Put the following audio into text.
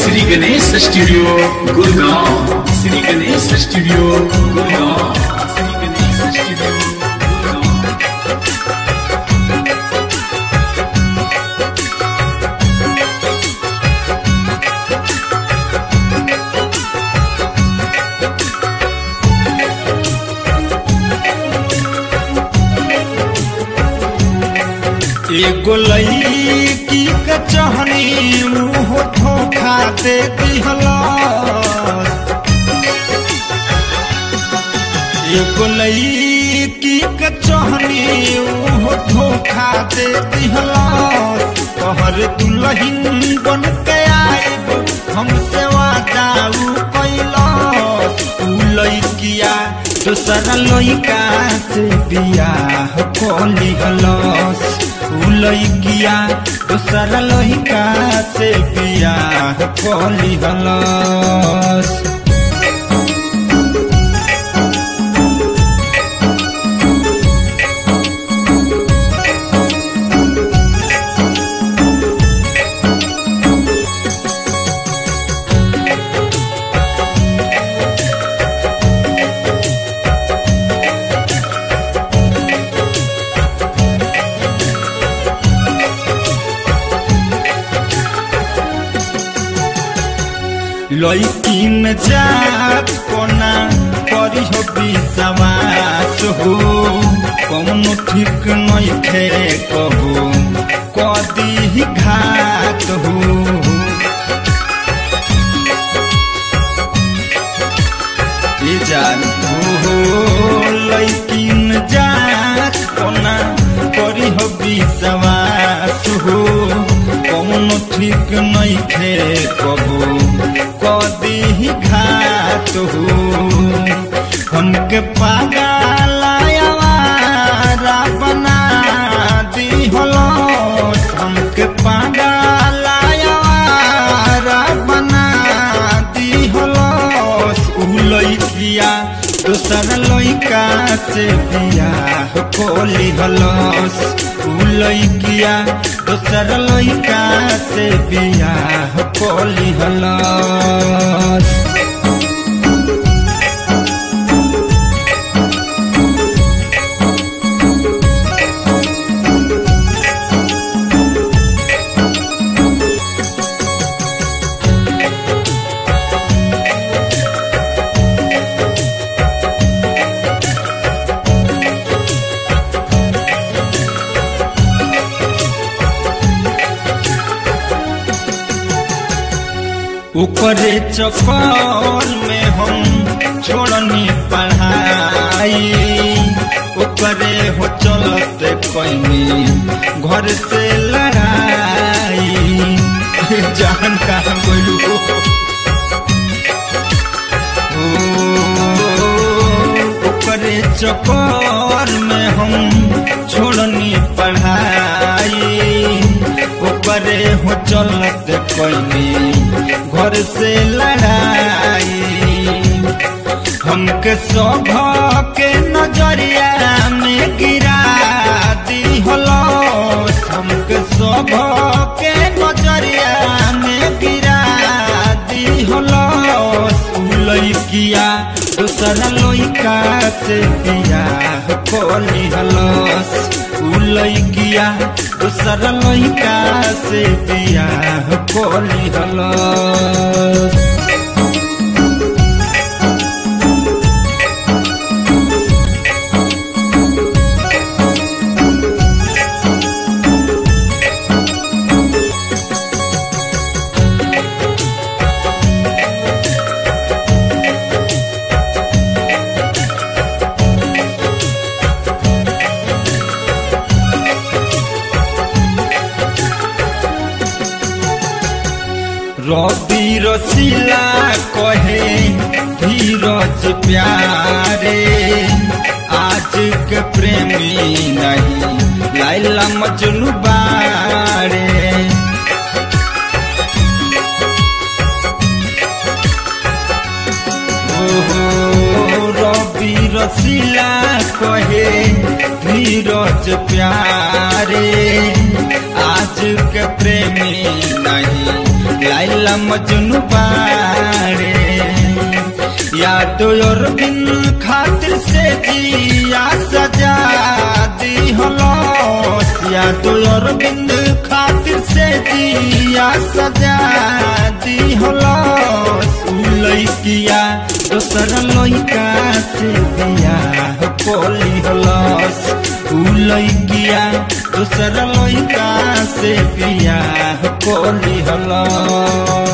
Shri Ganesh studio Gurgaon Shri Ganesh studio Gurgaon Shri Ganesh studio Gurgaon एगो लईकी के चहनी मुंह धोखा दे दिहलस एगो लईकी के चहनी मुंह धोखा दे दिहलस कहर दुल्हन बन के आइब हमसे वादा उ कैलस उ लईकिया दूसरा लइका से बियाह कोली हलस उ लइकिया दूसरा लइका से बियाह कोली हलस लड़की में जात कोना करी हो विश्वास हो कौनो ठीक नहीं खे कहो कदी ही घात हो ये जान हो लड़की में जात कोना करी हो विश्वास हो कौनो ठीक नहीं खे कहो कदी ही घात हो हमके पागलायावारा बना दी हलो हमके पागलायावारा बना दी हलो उ लइकिया दूसर लइका से बियाह कोली हलस उ लइकिया दूसर लइका से बियाह कोली हलस ऊपरे चक्कर में हम छोड़नी पढ़ाई ऊपरे हो चलते कोई घर से लड़ाई जान कहाँ बोलू ऊपरे चक्कर में हम छोड़नी पढ़ाई ऊपरे हो चलत कोई घर से लड़ाई हमके सभ के नजरिया में गिरा दी हलो हमके सभ के नजरिया में गिरा दी हलो लइकिया दूसरा लइका से बियाह कोली हलस उ लइकिया दूसरा लइका से बियाह कोली हलस रवि रसीला कहे धीरज प्यारे आज के प्रेमी नहीं लाइला मजनू बारे ओहो रवि रसीला कहे धीरज प्यारे आज के प्रेमी नहीं लाइला मजनू बाड़े याद और बिन खातिर से जिया सजा दी हलोस याद और बिन खातिर से जिया सजा दी हलोस उ लइकिया दोसर लइका से बियाह कोली हलोस उ लइकिया दोसर लइका से बियाह कोली हलोस